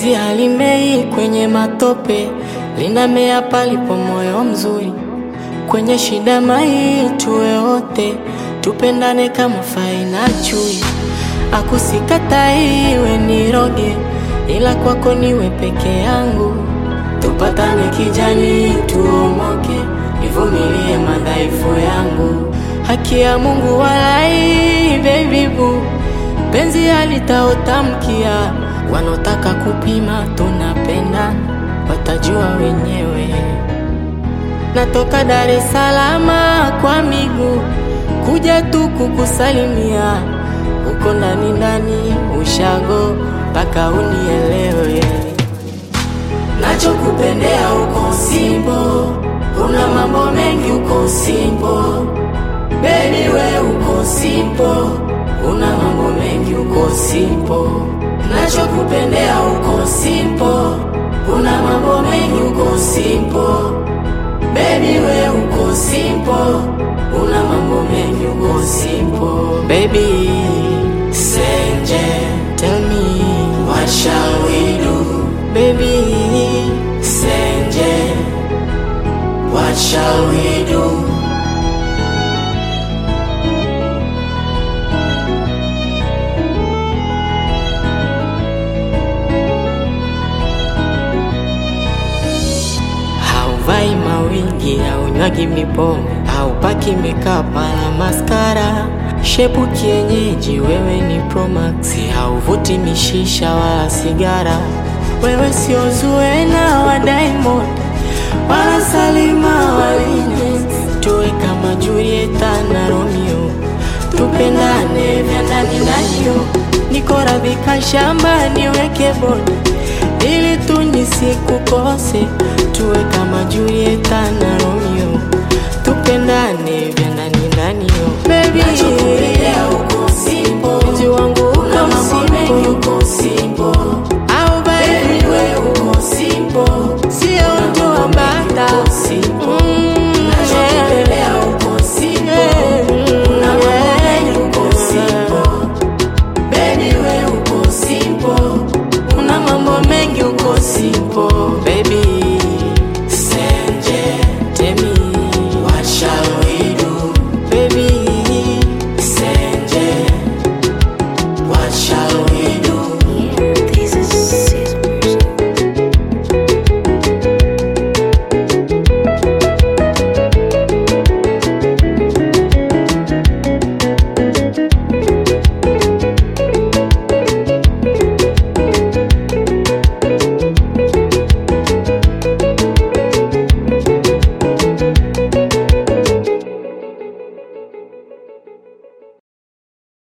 Penzi halimei kwenye matope, linamea palipo moyo mzuri. Kwenye shida mai tuwe wote, tupendane kama fai na chui. Akusikatai iwe niroge, ila kwako niwe peke yangu. Tupatane kijani, tuomoke, nivumilie madhaifu yangu. Haki ya Mungu walai, baby boo, penzi halitaotamkia. Wanaotaka kupima tunapenda, watajua wenyewe. Natoka Dar es Salaam kwa miguu kuja tu kukusalimia, uko ndani ndani ushago mpaka unielewe. Nachokupendea uko simpo, una mambo mengi uko simpo, baby we uko simpo, una mambo mengi uko simpo. Nachokupendea uko simpo, una mambo mengi uko simpo, baby we uko simpo, una mambo mengi uko simpo. Baby Senje, tell me what shall we do? Baby Senje, what shall we do? Hauvai mawingi, haunywagi mipombe, haupaki makeup wala maskara. Shepu kienyeji, wewe ni Promax, hauvuti mishisha wala sigara. Wewe sio Zuena wa Diamond wala Salima wa Lynes. Tuwe kama Julieta na Romeo, tupendane vya ndani ndani yo. Niko radhi shamba niweke bodi ili tu nisikukose, tuwe kama Julieta na Romeo, tupendane vya ndani ndani yo. Baby,